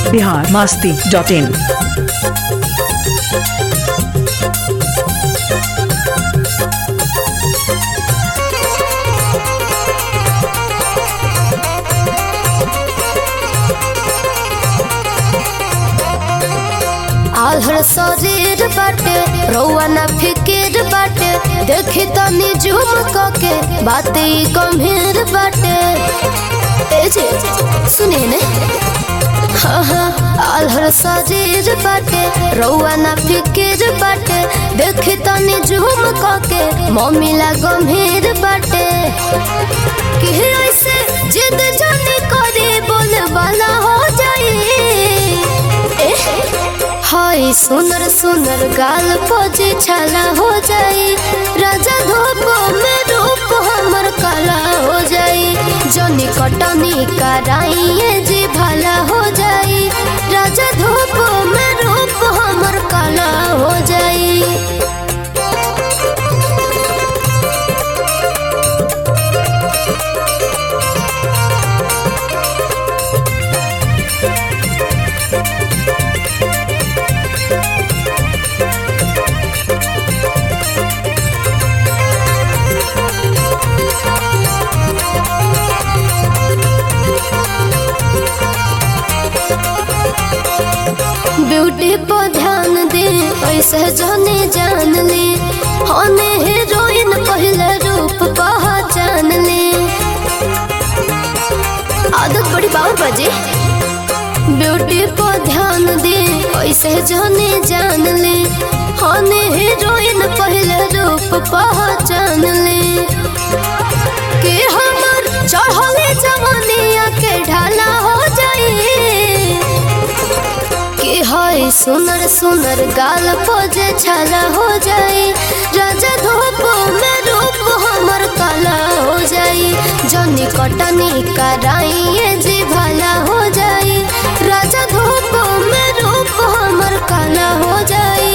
Bihar Masti dot in आल्हर शरीर बाटे रौआ ना फिकिर बाटे देखी तनी झूम के बात ई गंभीर बाटे ए जे सुने ने हाँ हाँ आल्हर शरीर बाटे रौआ ना फिकिर बाटे देखी तनी झूम के मम्मीला गंभीर बाटे कि ऐसे जिद जानी करे बोल वाला हो जाई हाय सुनर सुनर गाल पोजे छाला हो जाई राजा धूप में रूप हमर काला हो जाई जनी कटनी कराइए जी भला हो जाई राजा धूप में रूप हमर काला हो जाई ब्यूटी पर ध्यान दे ऐसे जाने जान ले होने हीरोइन पहले रूप पहचान ले आदत बड़ी बार बजे ब्यूटी पर ध्यान दे ऐसे जाने जान ले होने हीरोइन पहले रूप पहचान ले कि हमर चढ़ले जवानिया के ढाला हो जाई कि हाय सुनर सुनर गाल पोजे छाला हो जाई राजा धूप में रूप हमर काला हो जाई जनी कटनी कराइए जी भला हो जाई राजा धूप में रूप हमर काला हो जाई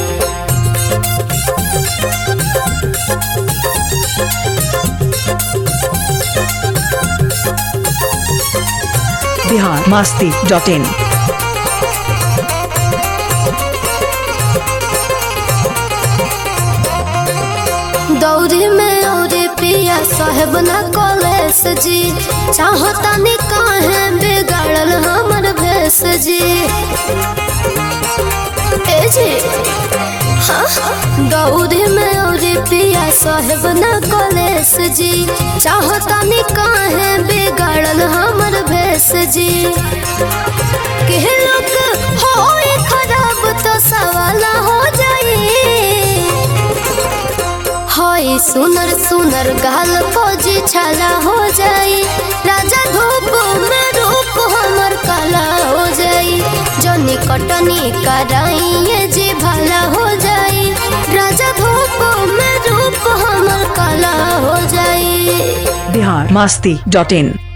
बिहार मास्ती डॉट इन दौरी में औरे पिया साहेब ना कॉलेज जी चाहता नहीं काहे बिगाड़ल हमर भेस जी ए जी हाँ दौरी में औरे पिया साहेब ना कॉलेज जी चाहता नहीं काहे बिगाड़ल हमर भेस जी के लोग हो खराब तो सवाल हो जाई हाय सुनर सुनर गाल फौजी छाला हो जाई राजा धूप में रूप हमर काला हो जाई जनी कटनी कराइए जी भला हो जाई राजा धूप में रूप हमर काला हो जाई बिहार मास्ती डॉट इन